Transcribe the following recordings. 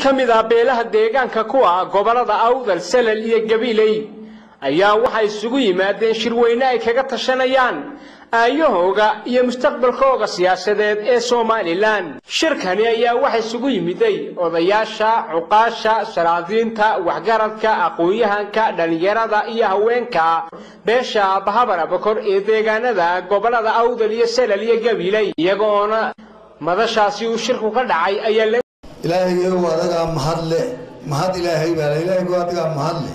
ka mid ah beelaha deegaanka kuwa gobollada awdal salal iyo gabiley ayaa waxay isugu yimaadeen shirweyne ay kaga tashanayaan aayahooga iyo mustaqbalkooga siyaasadeed ee somalilan shirkani ayaa waxa isugu yimiday odayaasha cuqaasha salaadiinta waxgaradka aqoon-yahanka dhallinyarada iyo haweenka beesha bahabar abakor ee deegaanada gobollada awdal iyo salal iyo gabiley iyagoona madashaasi uu shirku ka dhacay ayaa ilaahaygu adagaa mahadle mahad ilaahay baa ilaahaygu adagaa mahadle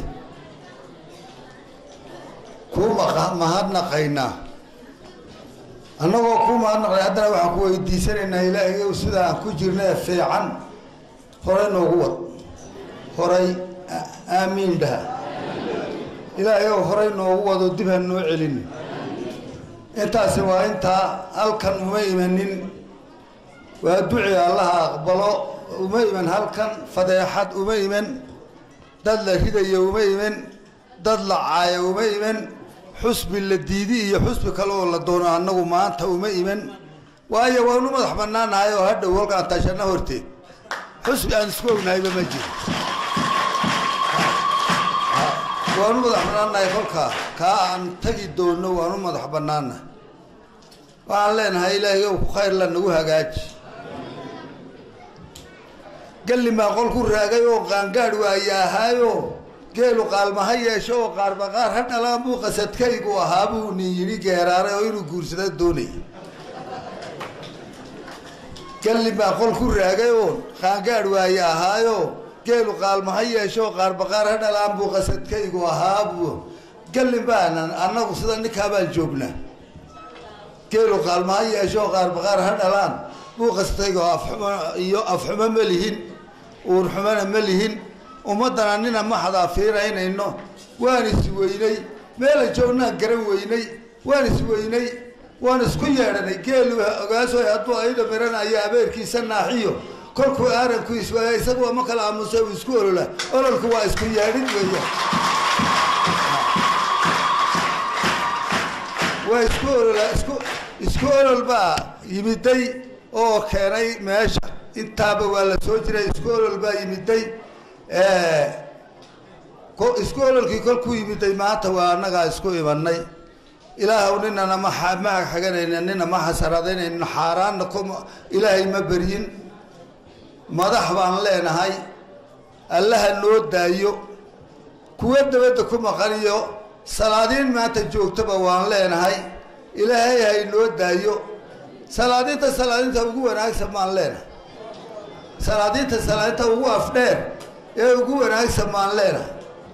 kuu mahadnaqaynaa annagoo kuu mahadnaqay haddana waxaan ku weydiisanaynaa ilaahayow sida aan ku jirnay fiican horay noogu wad horay aamiin dhaha ilaahayow horay noogu wado dib ha noo celin intaasi waa intaa halkan uma imanin waa duci allaha aqbalo uma iman halkan fadeexad uma iman dad la ridayo uma iman dad la caaya uma iman xusbi la diidi iyo xusbi kale oo la doono annagu maanta uma iman waayo waanu madax banaanahay oo hadhow halkaan tashana horteed xusbi aan isku ognahayba ma jiro waanu madax banaanahay kolkaa kaa aan tagi doonno waanu madax banaanahay waxaan leenahay ilaahay ow ku khayr la nagu hagaaji galli maa qol ku raagay oo qaangaadh waaye ahaayo geelu qaalmaha yeesho oo qaarbaqaar ha dhalaan buu qasadkaygu ahaa buu nin yidhi geeraaray oo inuu guursada doonaya galli maa qol ku raagay oo qaangaadh waaye ahaayo geelu qaalmaha yeesho oo qaarbaqaar ha dhalaan buu qasadkaygu ahaa buu galli baanan annagu sida ninkaa baan joognaa geelu qaalmaha yeesho oo qaarbaqaar ha dhalaan buu qasadkaygu afxumo iyo afxumo ma lihin uurxumana ma lihin ummaddana nina ma xadaafiinaynayno waan is weynay meela joognaan garan weynay waan is weynay waan isku yeedhanay geelu ogaasoy hadduu ayda miranaya abeerkiisa naaxiyo kolkuu aaranku iswaaya isaguwa ma kala aamusa uu isku olola ololku waa isku yeedhin weeya waa isku olola isku isku olol baa yimiday oo keenay meesha intaaba waa la soo jiray isku olol baa yimiday isku ololkii kolkuu yimiday maanta waa annagaa isku imanay ilaahw ninana ma ma xaganayna nina ma xasaraadaynayno xaaraanna ku ilaahay ma beryin madax baan leenahay allaha noo daayo kuwa dabadda ku maqaniyo salaadiin maanta joogtaba waan leenahay ilaahay hay noo daayo salaadiinta salaadiinta ugu wanaagsan baan leenahay salaadiinta salaadiinta ugu afdheer ee ugu wanaagsan baan leenahay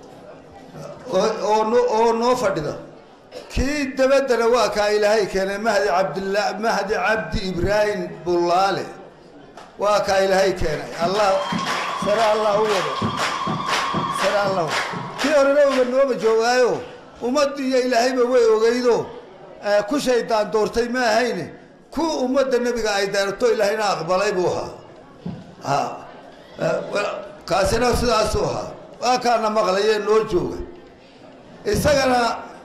oo oo noo fadhida kii dabaddana waa kaa ilaahay keenay mahdi cabdilla mahdi cabdi ibraahim bullaale waa kaa ilaahay keenay allah sare allah u wado sare allah kii horena uba nooma joogaayo ummaddu iyo ilaahayba way ogeydo ku shaydaan doortay ma ahayne ku ummadda nebiga ay daarto ilaahayna aqbalay buu ahaa kaasina sidaasuu ahaa waa kaana maqlayee noo jooga isagana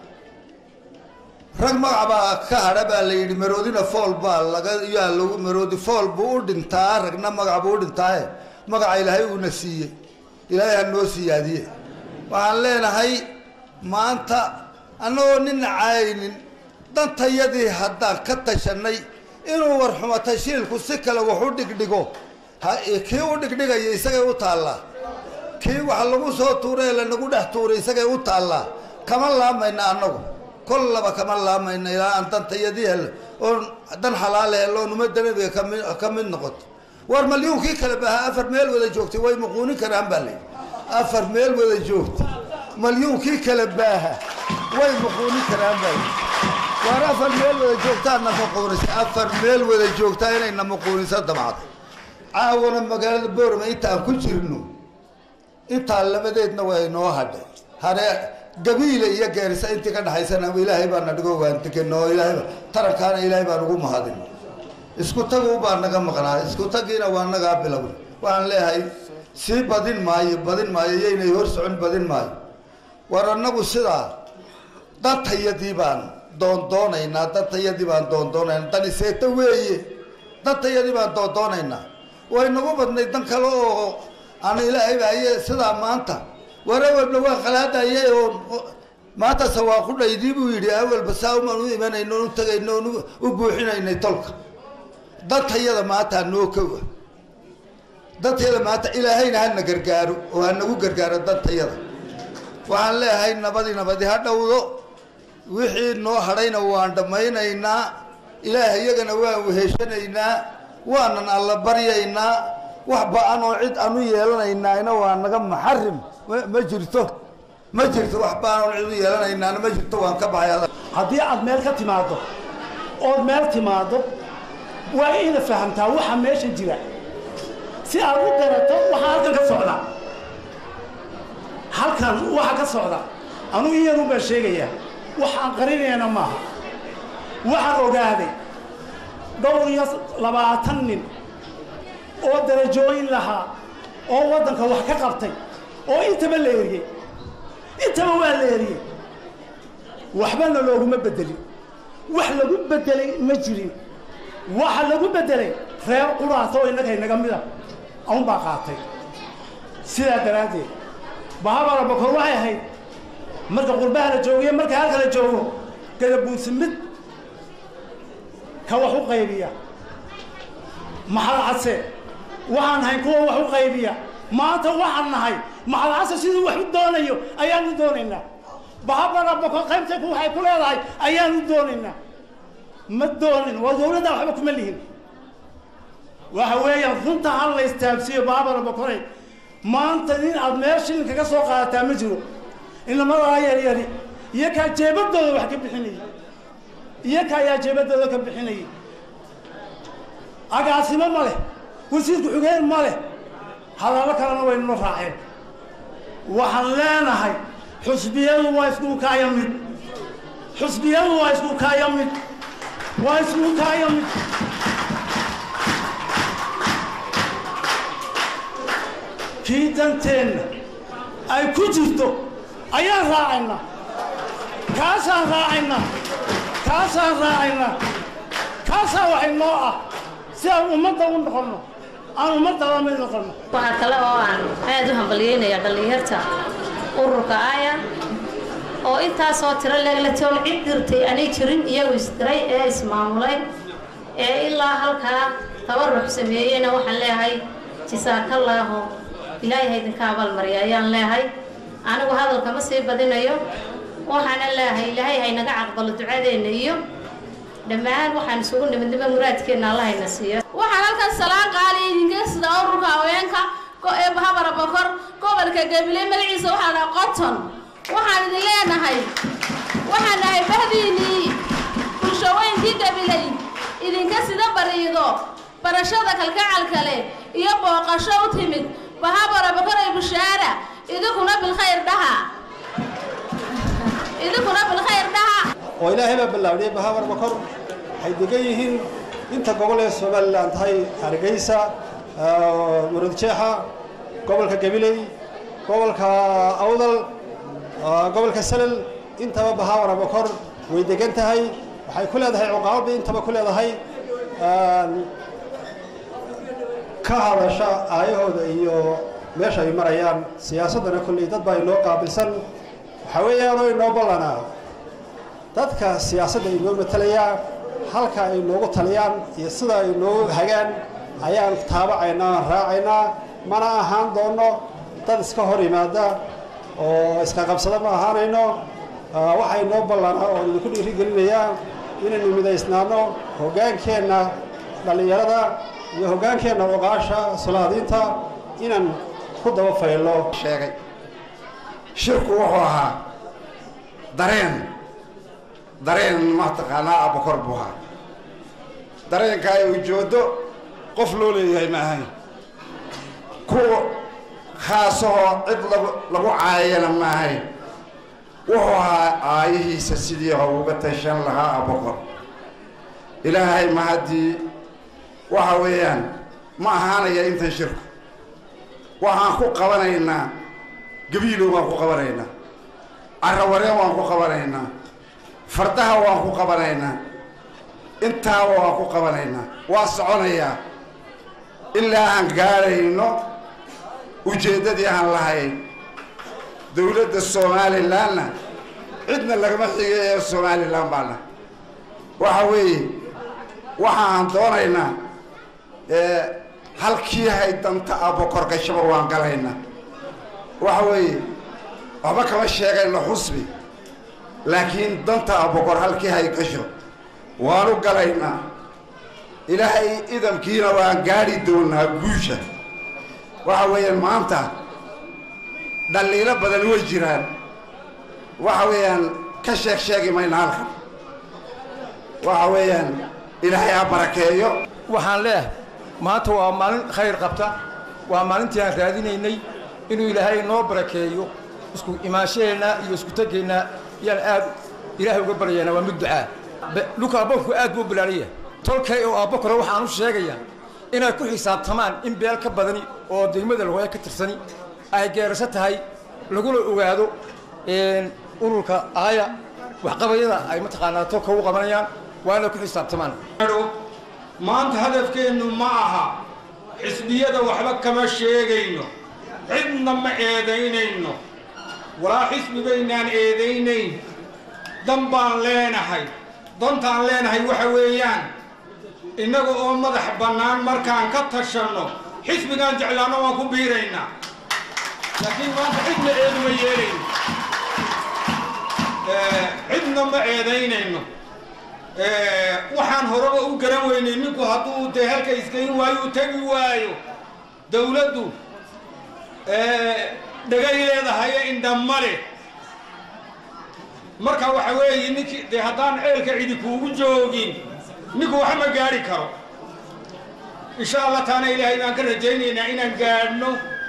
rag magac baa ka hadha baa la yidhi maroodina fool baa laga yaa lagu maroodi fool buu u dhintaa ragna magac buu u dhintaaye magaca ilaahay uuna siiyey ilaahay ha noo siyaadiye waxaan leenahay maanta annagoo nina caaynin dantayadii haddaan ka tashanay inuu warxumo tashiilku si kale wax u dhigdhigo kii u dhigdhigaya isagay u taallaa kii wax lagu soo tuuray ee lanagu dhex tuuray isagay u taallaa kama laamayna annagu kollaba kama laamayna ilaa aan dantayadii hel oon dan xalaale hel oon ummadda nebiga kami ka mid noqoto war malyuunkii kale baaha afar meel wada joogtay way muquunin karaan baa layidhi afar meel wada joogtay malyuunkii kale baaha way muquunin karaan baa layidhi waar afar meel wada joogtaana muquunisa afar meel wada joogtaa inayna muquunisa damacday caawana magaalada boorama intaan ku jirno intaa labadeedna way noo hadhay hane gabiile iyo geerisa intii ka dhaxaysana ilaahay baa na dhigo waan degan oo ilaahayba tarankaana ilaahay baan ugu mahadin isku tagu baa naga maqnaa isku tagiina waa nagaa bilowna waxaan leeyahay sii badin maayo badin maayo yaynay hor socon badin maayo war annagu sidaa dantayadii baan doondoonaynaa dantayadii baan doondoonaynaa daniseeto weeye dantayadii baan doondoonaynaa way nagu badnay dan kale oo ana ilaahay baa haye sidaa maanta war awalba waa khalaadaye oo maanta sawaaqudhaydii buu yidhi awalba saa umaan u imanayno u tagayno on u buuxinaynay tolka dantayada maanta hanoo kowa dantayada maanta ilaahayna hana gargaaro oo hanagu gargaaro dantayada waxaan leeyahay nabadi nabadi ha dhowdo wixii noo hadhayna waan dhammaynaynaa ilaah iyagana waan weheshanaynaa waanan alla baryaynaa wax ba-an oo cid anu yeelanaynaana waa naga maxarim ma jirto ma jirto wax ba-an oo cid u yeelanaynaana ma jirto waan ka baxay haddii aad meel ka timaaddo ood meel timaaddo waa ina fahamtaa waxa meesha jira si aad u garato waxaa halkan ka socda halkan waxa ka socda anugu iyanu baan sheegayaa wax aan qarinayana maaha waxaan ogaaday dhowr iyo labaatan nin oo darajooyin lahaa oo waddanka wax ka qabtay oo intaba la eriyey intaba waa la eriyey waxbana looguma bedelin wax lagu bedelay ma jirin waxa lagu bedelay reer quraas oo innaga inaga mida un baa qaatay sidaa daraaddeed bahabara bakor waxay ahayd marka qurbaha la joogiyo marka halka la joogo gadabuusi mid ka wax u qaybiya maxal case waxaan nahay kuwa wax u qaybiya maanta waxaan nahay maxal case siduu wax u doonayo ayaan u doonaynaa bahabara bakor qaybta waxay ku leedahay ayaan u doonaynaa ma doonin waa dawladda waxba kuma lihin waxa weeyaan runta hal la istaabsiiyo baabara bakoray maanta nin aad meel shilin kaga soo qaadataa ma jiro inamadaa yaryari iyo kaa jeebadooda wax ka bixinayay iyo ka ayaa jeebadooda ka bixinayay agaasimo ma leh wasiirku xugeen ma leh hadallo kalena waynula raaceen waxaan leenahay xusbiyadu waa isku kaaya mid xusbiyadu waa isku kaaya mid waa isku kaaya mid kii danteenna ay ku jirto ayaan raacaynaa kaasaan raacaynaa kaasaan raacaynaa kaasaa waxay noo ah si aan ummadda u noqonno aan ummadda la mid noqonno waxaa kale oo aan aad u hambalyeynaya dhallinyarta ururka aya oo intaasoo tiro leeglatool cid dirtay aanay jirin iyagu isdiray ee ismaamulay ee ilaa halkaa tabarux sameeyeyna waxaan leeyahay jisaakallaahu ilaahay idinka abaalmarya ayaan leehay anigu hadalka ma sii badinayo waxaana leehay ilaahay haynaga caqbalo ducadeenna iyo dhammaan waxaan isugu nimidnimo muraadkeenna allahayna siiyo waxaan halkan salaan qaali idinka sida ururka haweenka ee bahabara bokor gobolka gabiley magaciisa waxaa dhaha qoton waxaan idin leenahay waxaan nahay bahdiinii bulshooyinkii gabiley idinka sida bariido barashada kalgacalka leh iyo booqasho u timid bahabara bakoray bushaara idinkuna bilkhayr dhaha idinkuna bilkhayr dhaha oo ilaahay baa ballaawdhiyey bahabar bakor waxay degan yihiin inta gobol ee somalilan tahay hargeysa muradjeexa gobolka gabiley gobolka awdal gobolka salel intaba bahabara bakor way degan tahay waxay ku leedahay cuqaabadii intaba ku leedahay ka hadasha aayahooda iyo meesha ay marayaan siyaasaddana kolley dad baa inoo qaabilsan waxaa weeyaanoo inoo ballanaa dadka siyaasadda inoo matalayaa halka ay noogu taliyaan iyo sida ay noogu hagaan ayaan taabacaynaa aan raacaynaa mana ahaan doonno dad iska hor yimaada oo iska qabsada ma ahaanayno waxaa inoo ballanaa oo idinku dhiirigelinayaa inaynu midaysnaano hoggaankeenna dhallinyarada iyo hoggaankeenna oqaasha solaadiinta inaan ku daba faylo sheegay shirku wuxuu ahaa dareen dareen mataqaanaa abakor buu ahaa dareenka ay ujooddo qof loo leeyahay ma ahayn kuwa khaasahoo cid lagu lagu caayana ma ahayn wuxuu ahaa aayihiisa sidii ho uga tashan lahaa abakor ilaahay ma haddii waxa weeyaan ma ahaanaya intan shirku waxaan ku qabanaynaa gabiilow waan ku qabanaynaa carrawareen waan ku qabanaynaa fardaha waan ku qabanaynaa intaaba waan ku qabanaynaa waa soconayaa ilaa aan gaadhayno ujeeddadii aan lahayn dowladda somalilanna cidna lagama xigay ee somalilan baana waxa weeye waxa aan doonaynaa halkii haydanta abokor gashaba waan galaynaa waxa weeye waxba kama sheegayno xusbi laakiin danta abokor halkii hay gasho waanu galaynaa ilaahay idamkiina waan gaadhi doonaa guusha waxa weeyaan maanta dhaliilo badan way jiraan waxa weeyaan ka sheeg sheegi mayna halkan waxa weeyaan ilaahay ha barakeeyo waxaan leeyahay maanta waa maalin khayr qabta waa maalintii aan raadinaynay inuu ilaahay noo barakeeyo isku imaanshaheenna iyo isku tegeenna yaan aad ilaahay uga baryaynaa waa mid ducaa dhulka abboonku aad buu bilaaraya tolkay oo abbokore waxaan u sheegayaa inay ku xisaabtamaan in beel ka badani oo degmada lagoya ka tirsani ay geerasho tahay laguna ogaado ururka aaya waxqabayada ay mataqaanaa tolka u qabanayaan waa inay ku xisaabtamaan maanta hadafkeennu ma aha xisbiyada waxba kama sheegayno cidna ma eedaynayno walaa xisbi baynaan eedaynayn dan baan leenahay dantaan leenahay waxa weeyaan innaga oo madax bannaan markaan ka tashanno xisbigaan jeclaanno waan ku biiraynaa laakiin maanta cidna eeduma yeelayno cidna ma eedaynayno waxaan horeba u garan weynay ninku hadduu dee halka iskayn waayo u tegi waayo dawladdu dhagay leedahaye indhamale marka waxa weeye ninkii dee haddaan ceelka cidi kuugu joogin ninku wax ma gaadhi karo insha allah taana ilaahay baan ka rajaynaynaa inaan gaadhno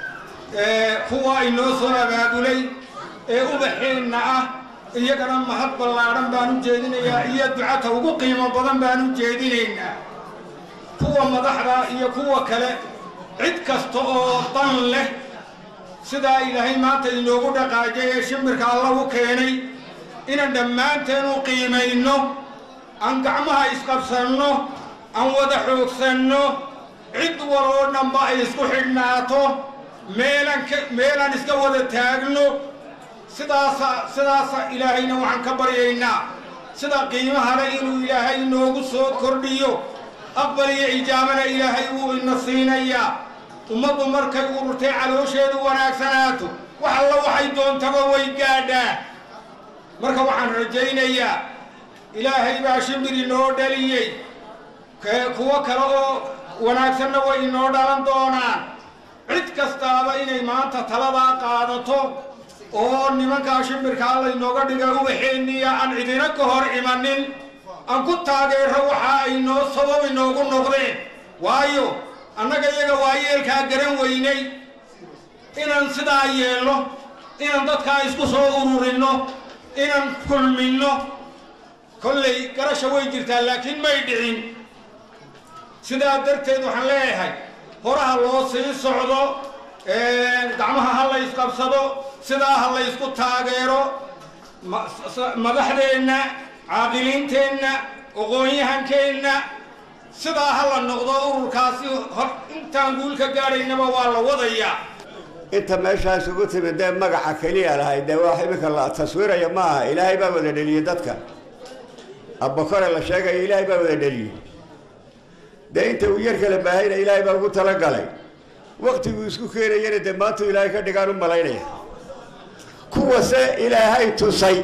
kuwa inoo soo abaabulay ee ubaxeenna ah iyagana mahad ballaadhan baan u jeedinayaa iyo ducata ugu qiimo badan baan u jeedinaynaa kuwa madaxda iyo kuwa kale cid kasta oo dan leh sidaa ilaahay maanta inoogu dhaqaajay ee shimbirka allagu keenay inaan dhammaanteen u qiimayno aan gacmaha isqabsanno aan wada xoogsanno cid waloo dhanba ay isku xidhnaato meelaan ka meelaan iska wada taagno sidaasa sidaasa ilaahayna waxaan ka baryaynaa sida qiimaha le inuu ilaahay inoogu soo kordhiyo aqbal iyo ijaabana ilaahay wuu ina siinayaa ummaddu markay ururtay caloosheedu wanaagsanaato wax alla waxay doontaba way gaadhaa marka waxaan rajaynayaa ilaahay baa shimbir inoo dhaliyey kuwo kale oo wanaagsanna way inoo dhalan doonaan cid kastaaba inay maanta taladaa qaadato oo nimankaa shimbirkaa laynooga dhiga ubaxeenniya aan cidina ka hor imanin aan ku taageero waxa ay noo sabab inoogu noqdeen waayo annaga iyaga waa yeelkaa garan weynay inaan sidaa yeelno inaan dadkaa isku soo ururinno inaan kulminno kollay garasha way jirtaa laakiin may dhicin sidaa darteed waxaan leeyahay horaha loo sii socdo gacmaha ha la ysqabsado sidaa ha la ysku taageero madaxdeenna caaqiliinteenna aqoon-yahankeenna sidaa ha la noqdo ururkaasi intaan guulka gaadhaynaba waa la wadayaa inta meeshaas ugu timid dee magaca keliya lahay dee wax iminka la taswiiraya ma aha ilaahay baa wada dheliyey dadka abbakore la sheegayo ilaahay baa wada dheliyey dee inta uu yar kala baahayna ilaahay baa ugu talagalay waktiguu isku keenayana dee maantuu ilaahay ka dhigaan u malaynaya kuwase ilaahay tusay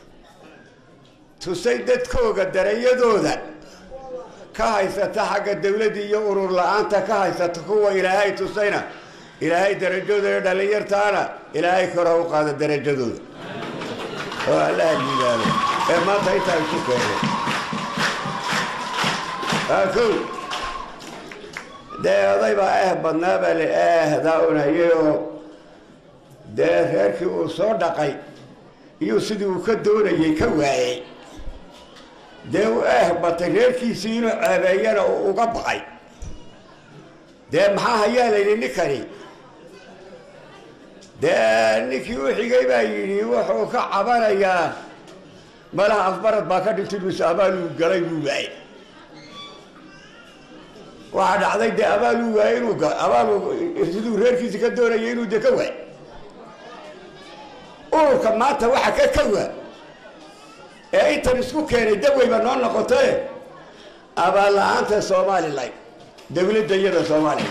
tusay dadkooga darayadooda ka haysata xagga dawladda iyo urur la-aanta ka haysata kuwa ilaahay tusayna ilaahay darajadooda dhalinyartaana ilaahay kora u qaada darajadooda oo allaha liibaano ee maanta intaa isu keenay kow dee oday baa eh badnaa baa la eehdaa unhayay oo dee reerkii uu soo dhaqay iyo sidii uu ka doonayey ka waayey dee u eh batay reerkiisii inuu ceebeeyana uu uga baqay dee maxaa hayaa layidhi ninkani dee ninkii u xigay baa yidhi wuxuu ka cabanayaa malaha afbarad baa ka dhintay mise abaaluu galay buu waayey waxaa dhacday dee abaal uu waayey inuu abaal siduu reerkiisa ka doonayay inuu de ka waay ururka maanta waxa ka ka waa ee intan isku keenay daweyba noo noqotae abaal la-aanta somalilan dawladda iyada soomaaliya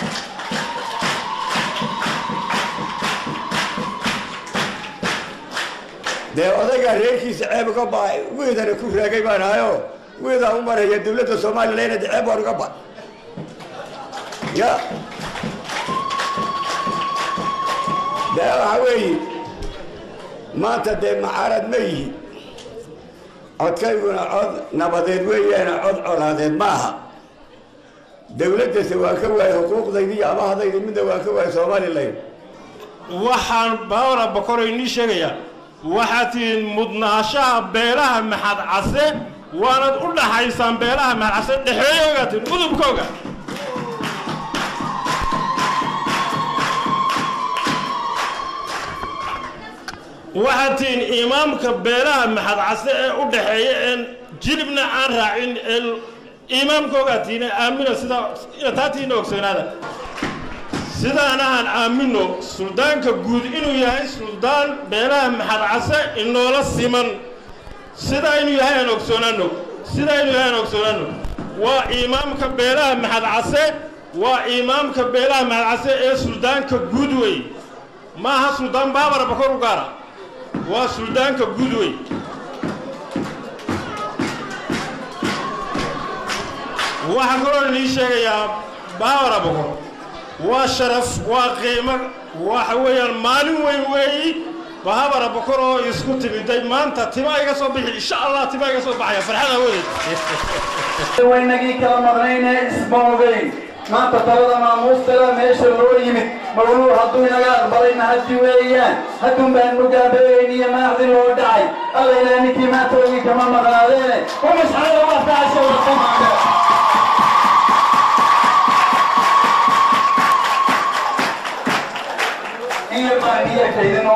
dee odaygaa reerkiisa ceeb uga ba wiidana ku raagay baan ahayo wiidaa u maraya dawladda somalilan de ceeb waan uga ba ya dee waxa weeye maanta dee macaarad ma yihi codkayguna cod nabadeed weeyaane cod colaadeed ma aha dawladdase waan ka waayay xuquuqdayda iyo amahadayda midna waan ka waayay somalilan waxaan baawra bakoro inii sheegayaa waxaad tihiin mudnaashaha beelaha maxad case waanad u dhaxaysaan beelaha maxad case dhexeeyoogaa tihin udubkooga waxaad tihiin imaamka beelaha maxad case ee u dhaxeeya een jilibna aan raacin ee imaamkoogaa tihiin ee aamina sidaa taa tihiina ogsoonaada sidaanahan aamino suldaanka guud inuu yahay suldaan beelaha maxad case inoola siman sidaa inuu yahay aan ogsoonaano sidaa inuu yahay aan ogsoonaano waa imaamka beelaha maxad case waa imaamka beelaha maxad case ee suldaanka guud wey maaha suldaan baabara bakor u gaara waa suldaanka guud wey waxaan kaloo inii sheegayaa baabara bakor waa sharaf waa qiimo waxa weeyaan maalin weyn weeyi bahabara bokor oo isku timiday maanta tima iga soo bixi insha allah tima iga soo baxaya farxad awadeed waynagii kala maqnayne isma ogeyn maanta talada maamuustala meesha loo yimid mawluur hadduu inaga aqbalay mahaddi weeyaan hadduun baan mugaabeeyn iyo maaxdi loo dhacay alla ilaa ninkii maanta ogi kama maqnaadeene umasxalada waastacashowraqamaande iyo baaniyakaydino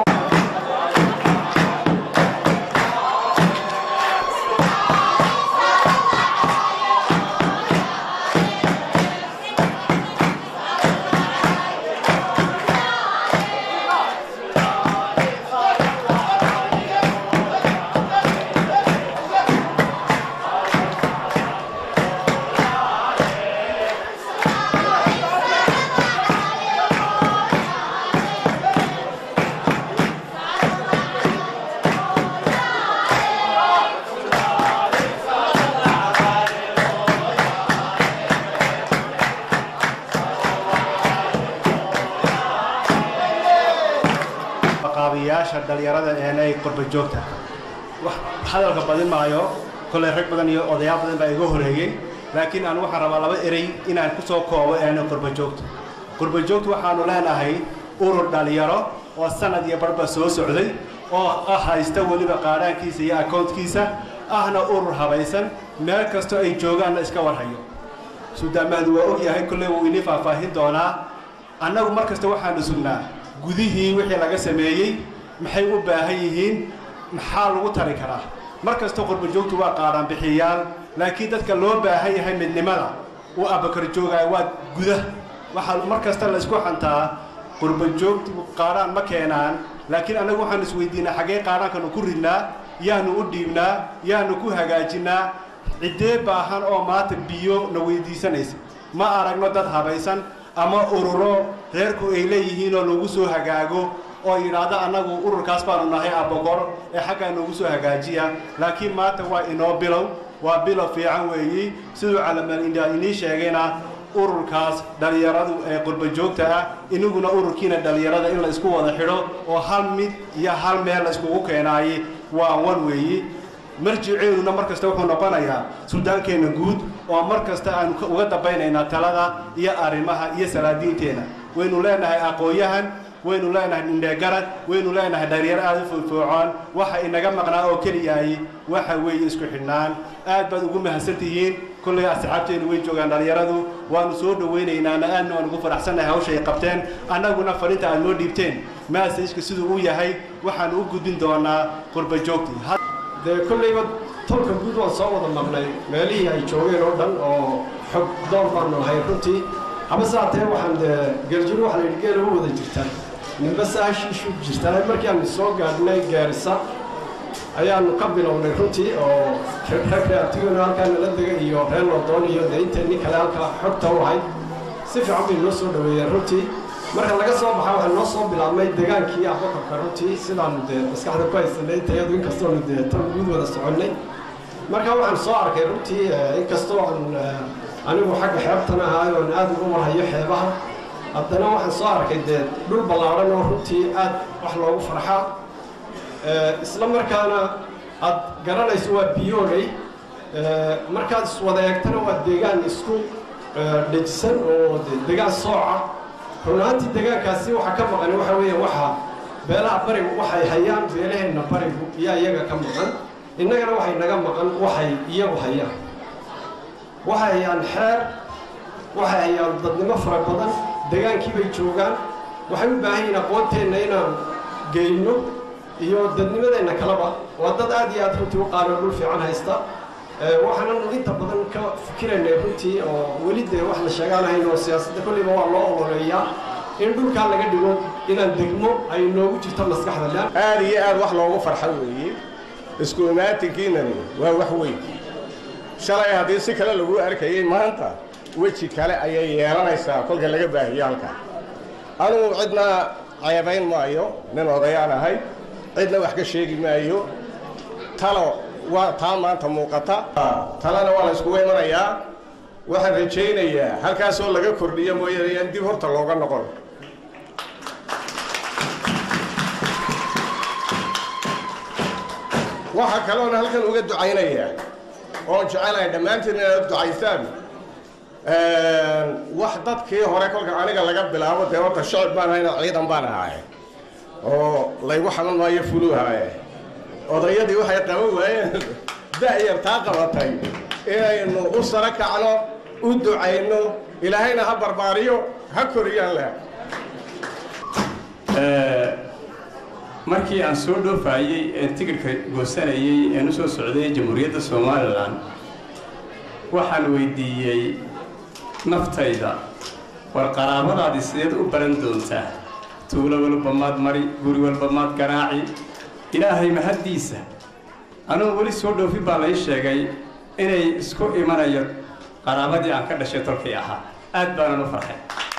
qaabiyaasha dhalinyarada eenay qurba joogta wax hadalka badin maayo kolley rag badan iyo odayaal badan baa iga horeeyey laakiin aan waxaan rabaa laba erey inaan ku soo koobo eena qurba joogta qurba joogta waxaanu leenahay urur dhalinyaro oo sanad iyo barba soo socday oo ah haysta weliba qaadhaankiisa iyo akownkiisa ahna urur habaysan meel kastoo ay joogaanna iska warhayo suudaamahdu waa og yahay kolley wuu inii faahfaahin doonaa annagu mar kasta waxaanu sugnaa gudihii wixii laga sameeyey maxay u baahan yihiin maxaa lagu tari karaa mar kasta qurba joogtu waa qaadhaan bixiyaal laakiin dadka loo baahan yahay midnimada uu abakar joogaayo waa guda waxaa mar kasta la isku xantaa qurba joogtu qaadhaan ma keenaan laakiin annagu waxaanu isweydiinaa xaggee qaadhaankanu ku ridnaa yaanu u dhiibnaa yaanu ku hagaajinnaa ciddee baahan oo maanta biyo na weydiisanaysa ma aragno dad habaysan ama ururo reerku ay leeyihiinoo lagu soo hagaago oo yidhaahdo annagu ururkaas baanu nahay abogor ee xaggaa noogu soo hagaajiya laakiin maanta waa inoo bilow waa bilow fiican weeyi siduu calamal india inii sheegayna ururkaas dhallinyaradu ee qurba joogta ah iniguna ururkiina dhallinyarada in la isku wada xidho oo hal mid iyo hal meel la iskugu keenaaye waa wan weeyi marjiceeduna mar kasta wuxuu noqonayaa suldaankeenna guud oo mar kasta aanu uga dambaynaynaa talada iyo arrimaha iyo salaadiinteenna waynu leenahay aqoon-yahan waynu leenahay dhindheegarad waynu leenahay dhalinyaro aada u foofoocoon waxa inaga maqnaa oo keliyahay waxa weeye isku xidhnaan aad baad ugu mahadsan tihiin kolley asxaabteennu way joogaan dhalinyaradu waanu soo dhowaynaynaa aadna waan ugu faraxsannahay hawshay qabteen annaguna fariinta aad noo dhiibteen maasajka siduu u yahay waxaanu u gudbin doonaa qurba joogtii dee kollayba tolka guud waan soo wada maqnay meelihii ay joogeen oo dhan oo xog doon baanu ahay runtii haba saatee waxaan dee geeljiro waxa la yidhi geela u wada jirtaan ninba saashiishu jirtaa markii aan soo gaadhnay gaarisa ayaanu ka bilownay runtii oo rag reabtigona halkaa nala dega iyo reer lodoon iyo dee inteenii kale halkaa xogta u ahayd si fiican bay noo soo dhaweeyeen runtii marka laga soo baxa waxaa noo soo bilaabmay degaankii abakorka runtii sidaanu dee maskaxda ku haysanay tayadu inkastoonu dee tan guud wada soconnay marka waxaan soo arkay runtii inkastoo aan anigu xagga xeebtan ahaay oon aad ugu warhayo xeebaha haddana waxaan soo arkay dee dhul ballaadhan oo runtii aad wax loogu farxaa isla markaana aad garanayso waa biyooley markaad iswada eegtana waa deegaan isku dhejisan oo deegaan sooca run ahaantii deegaankaasi waxaa ka maqan waxa weeye waxa beelaha barigu waxay hayaan beelaheenna barigu iyaa iyaga ka maqan innagana waxay naga maqan waxay iyagu hayaan waxay hayaan xeer waxay hayaan dadnimo fara badan degaankii bay joogaan waxay u baahan yihiin aqoonteenna inaan geyno iyo dadnimadeenna kaleba waa dad aad iyo aad runtii u qaalioo dhul fiican haysta waxaananu inta badan ka fikiraynay runtii oo weli dee wax la sheegaanahayn oo siyaasadda kolliba waa loo ololeeyaa in dhulkaa laga dhigo inaan degmo ay noogu jirto maskaxda le aad iyo aad wax loogu farxo weeye isku imaatinkiinani waa wax weyn shalay haddii si kale lagu arkayay maanta weji kale ayay yeelanaysaa kolka laga baahiyo halkaa anugu cidna ceebayn maayo nin odayaan ahay cidna wax ka sheegi maayo talo waa taa maanta muuqata talena waa la iskugu imanayaa waxaan rajaynayaa halkaasoo laga kordhiyo mooyaane in dib horta looga noqon waxaa kaloona halkan uga ducaynayaa oon jecelahay dhammaantiin inaad ducaysaan wax dadkii hore kolka aniga laga bilaabo dee horta shacib baan ahayna ciidan baan ahaaye oo laygu xaman maayo fuluuhaaye odayadii waxay qaban waayeen da'yar taa qabatay inaynu u sara kacno u ducayno ilaahayna ha barbaariyo ha koriyaan leh markii aan soo dhoofaayey ee tigirhka goosanayey een u soo socday jamhuuriyadda somalilan waxaan weydiiyey naftayda war qaraabadaadii sideed u baran doontaa tuulo walba maad mari guri walba maad garaaci ilaahay mahaddiisa anugu weli soo dhoofin baa lay sheegay inay isku imanayo qaraabadii aan ka dhashay tolkii ahaa aad baanan u farxay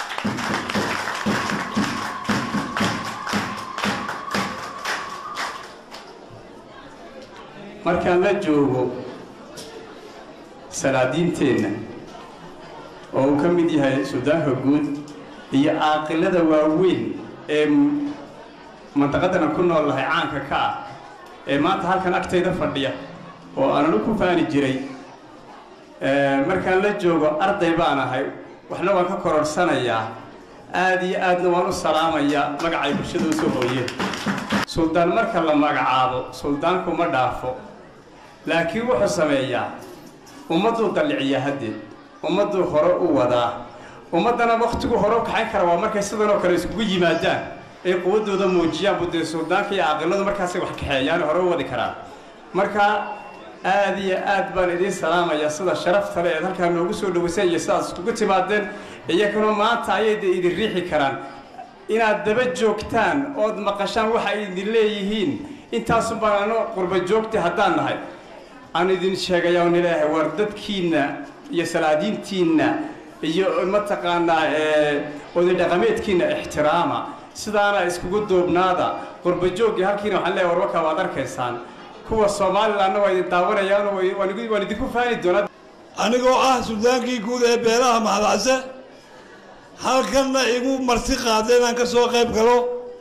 markaan la joogo salaadiinteenna oo uu ka mid yahay suudaanka guud iyo caaqilada waaweyn ee mantaqadana ku nool lahay caanka ka ah ee maanta halkan agtayda fadhiya oo aananu ku faani jiray markaan la joogo arday baan ahay waxna waan ka kororsanayaa aad iyo aadna waan u salaamayaa magacay bulshada usoo hooyeen suldaan marka la magacaabo suldaanku ma dhaafo laakiin wuxuu sameeyaa ummadduu dalliciyaa haddeed ummadduu hore u wadaa ummaddana wakhtigu hore u kaxayn kara waa markay sidan oo kale iskugu yimaadaan ay quwaddooda muujiyaan budee suldaanka iyo caaqiladu markaasay wax kaxeeyaan hore u wadi karaan marka aad iyo aad baan idiin salaamayaa sida sharafta le eed halkaa noogu soo dhawayseen iyo sidaad iskugu timaadeen iyaguna maanta ayay de idin riixi karaan inaad daba joogtaan ood maqashaan waxa ay idin leeyihiin intaasun baan ano qurba joogta haddaan nahay aan idin sheegayaa on ilaahay war dadkiinna iyo salaadiintiinna iyo mataqaanaa oday dhaqameedkiinna ixtiraama sidaana iskugu duubnaada qurba joogii halkiina waxaan leeyahay warwakaa waad arkaysaan kuwa somalilanna waa idin daawanayaan waan idinku faani doonaa anigoo ah suldaankii guud ee beelaha mahadcase halkanna igu marti qaadeen aan ka soo qayb galo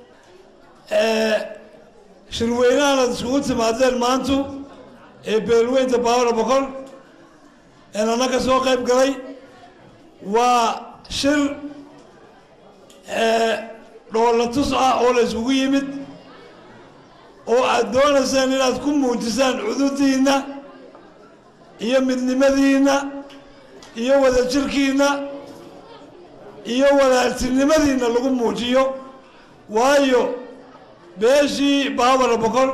shirweynahanad iskugu timaadeen maantu ee beelweynta baawara boqol een anna ka soo qayb galay waa shir dhoolla tus ah oo la iskugu yimid oo aad doonaysaan inaad ku muujisaan cududiinna iyo midnimadiinna iyo wadajirkiinna iyo walaaltinimadiinna lagu muujiyo waayo beeshii baabara boqol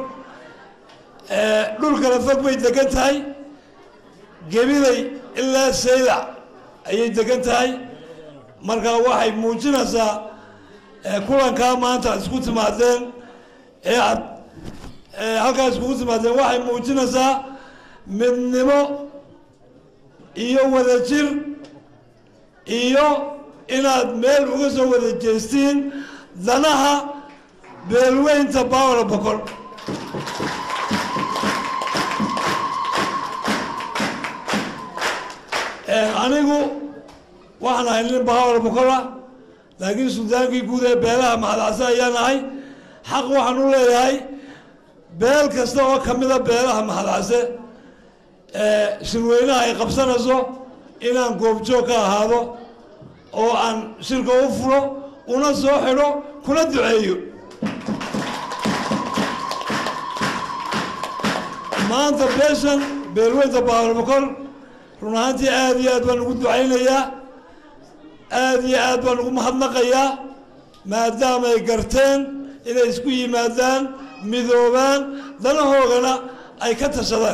dhul kala fog bay degan tahay gebiday ilaa saydac ayay degan tahay marka waxay muujinaysaa kulankaa maanta ad isku timaadeen ee aad halkaa iskugu timaadeen waxay muujinaysaa midnimo iyo wadajir iyo inaad meel uga soo wada jeestiin danaha beelweynta bawra bokol anigu waxaan ahay nin bawra bokola laakiin suldaankii guud ee beelaha maxadcase ayaan ahay xaq waxaan u leeyahay beel kasta oo ka mida beelaha maxadcase shirweynaha ay qabsanayso inaan goobjoog ka ahaado oo aan shirka u furo una soo xidho kuna duceeyo maanta beeshan beelweynta baalbakol run ahaantii aada iyo aad baan ugu ducaynayaa aada iyo aad baan ugu mahadnaqayaa maadaama ay garteen inay isku yimaadaan midoobaan danahoogana ay ka tashadaan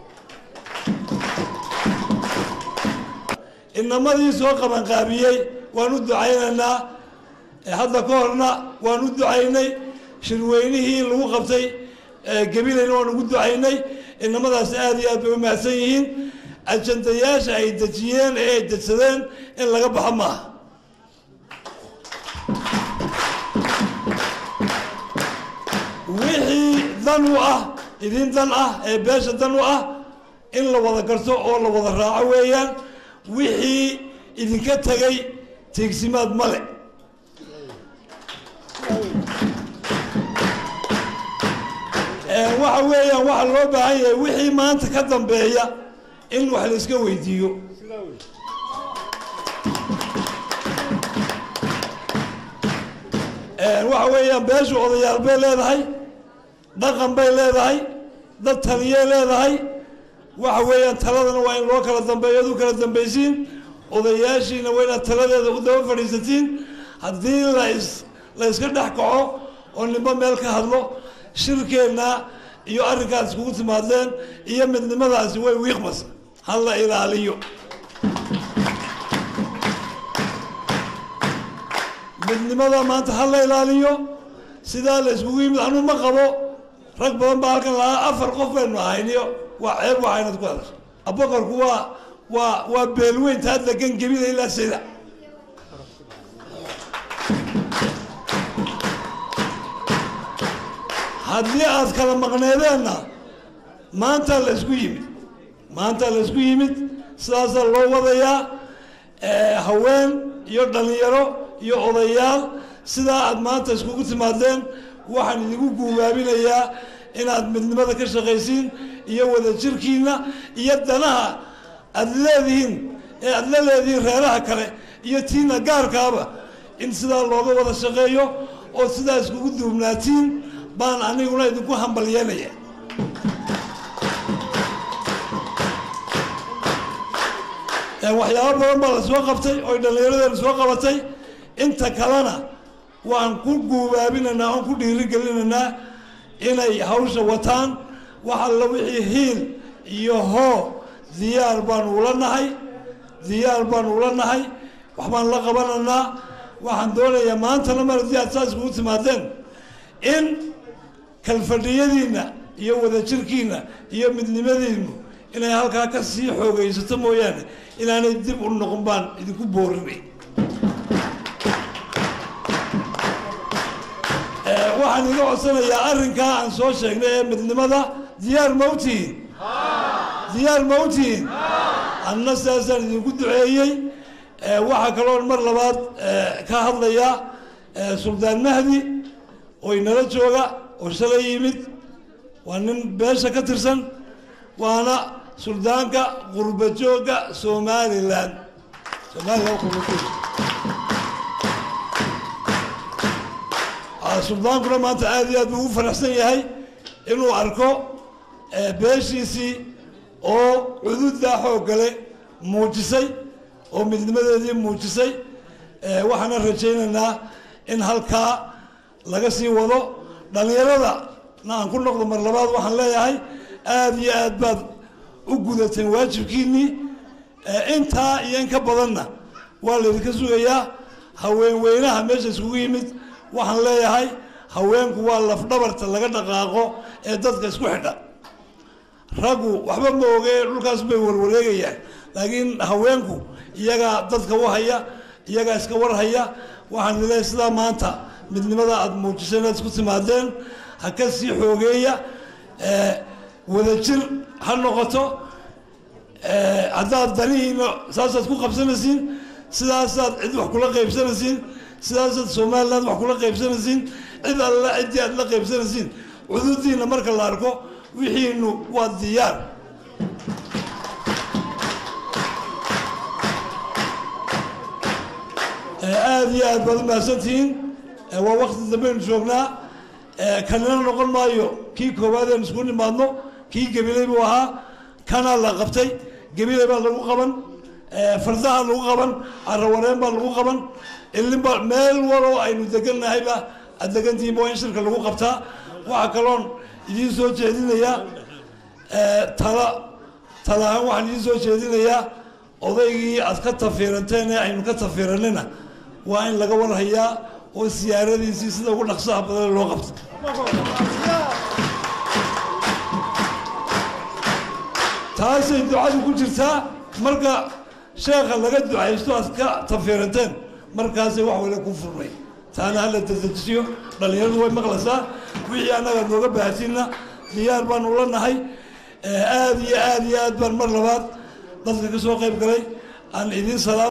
inamadii soo qabanqaabiyey waan u ducaynaynaa hadda ka horna waan u ducaynay shirweynihii lagu qabtay gabilayna waan ugu ducaynay inamadaas aada iyo aad bay u mahadsan yihiin ajandayaasha ay dejiyeen ee ay dejsadeen in laga baxo maaha wixii dan u ah idin dan ah ee beesha dan u ah in la wada garto oo la wada raaco weeyaan wixii idinka tegay teegsimaad male waxa weeyaan waxa loo baahan yahay wixii maanta ka dambeeya in wax la iska weydiiyo waxa weeyaan beeshu odayaal bay leedahay dhaqan bay leedahay dad taliyay leedahay waxa weeyaan taladana waa in loo kala dambeeyo ad u kala dambaysiin odayaashiina waa inaad taladeeda u daba fadhiisatiin haddii las la yska dhex kaco oo ninba meel ka hadlo shirkeenna iyo arrinkaas iskugu timaadeen iyo midnimadaasi way wiiqmas ha la ilaaliyo midnimada maanta ha la ilaaliyo sidaa la iskugu yimid anuu ma qabo rag badan baa halkan lahaa afar qof baynu ahayniyo waa ceeb waxa inaad ku hadasho aboqorku waa waa waa beelweynta had degan gebida ilaa sida haddii aad kala maqneedeenna maanta la isku yimid maanta la isku yimid sidaasaa loo wadayaa haween iyo dhallinyaro iyo odayaal sidaa aad maanta iskugu timaadeen waxaan idinku guubaabinayaa inaad midnimada ka shaqaysiin iyo wadajirkiina iyo danaha aad leedihiin ee aad la leedihiin reeraha kale iyo tiina gaarkaaba in sidaa looga wada shaqeeyo oo sidaa iskugu duubnaatiin baan aniguna idinku hambalyeynaya waxyaabo badan baa la soo qabtay oy dhallinyaradeena soo qabatay inta kalena waan ku guubaabinaynaa oon ku dhiirigelinaynaa inay hawsha wataan wax alla wixii hiil iyo hoo diyaar baanu ula nahay diyaar baanu ula nahay waxbaan la qabanaynaa waxaan doonayaa maantana mar haddii aad saa iskugu timaadeen in kalfadhiyadiinna iyo wadajirkiinna iyo midnimadiinnu inay halkaa ka sii xoogaysato mooyaane inaanay dib u noqon baan idinku boorinay waxaan iga codsanayaa arrinkaa aan soo sheegnay ee midnimada diyaar ma utihiin diyaar ma utihiin anna sidaasaan idinku duceeyey waxaa kaloon mar labaad ka hadlayaa suldaan mahdi oo inala jooga oo shalay yimid waa nin beesha ka tirsan waana suldaanka qurba joogga somalilan somalilan suldaankuna maanta aada iyo aad buu ugu faraxsan yahay inuu arko beeshiisii oo cududdaa xooggale muujisay oo midnimadeedii muujisay waxaana rajaynaynaa in halkaa laga sii wado dhallinyarada na aan ku noqdo mar labaad waxaan leeyahay aada iyo aad baad u gudateen waajibkiinnii intaa iyo in ka badanna waa laydinka sugayaa haweenweynaha meesha iskugu yimid waxaan leeyahay haweenku waa lafdhabarta laga dhaqaaqo ee dadka isku xidha raggu waxba ma oge dhulkaas bay warwareegayaan laakiin haweenku iyagaa dadka u haya iyagaa iska warhaya waxaan leeyahay sidaa maanta midnimada aada muujiseen aad isku timaadeen ha ka sii xoogeeya wadajir ha noqoto haddaad danihiina saasaad ku qabsanaysiin sidaasaad cid wax kula qaybsanaysiin sidaasaad somaliland wax kula qaybsanaysiin cid alla ciddii aad la qaybsanaysiin cududiina marka la arko wixiinu waa diyaar aada iyo aad baad u mahadsantihiin waa wakti dambaynu joognaa kanina noqon maayo kii koowaad eenu isku nimaadno kii gabiley buu ahaa kanaa la qabtay gabiley baa lagu qaban fardaha lagu qaban carawareen baa lagu qaban ilinba meel waloo aynu deganahayba aad degantihiinba waa in shirka lagu qabtaa waxaa kaloon idiin soo jeedinayaa tala tala ahaan waxaan idiin soo jeedinayaa odaygii aad ka tafiiranteen ee aynu ka tafiiranina waa in laga warhayaa oo siyaaradiisii sida ugu dhaqsaha badan loo qabto taasay ducadu ku jirtaa marka sheekha laga ducaysto aad ka tafiiranteen markaasay wax wale ku furmay taana hala dadejiyo dhallinyaradu way maqlaysaa wixii annaga nooga baahatiinna diyaar baanu la nahay aada iyo aada iyo aad baan mar labaad dadka ka soo qayb galay aan idiin salaam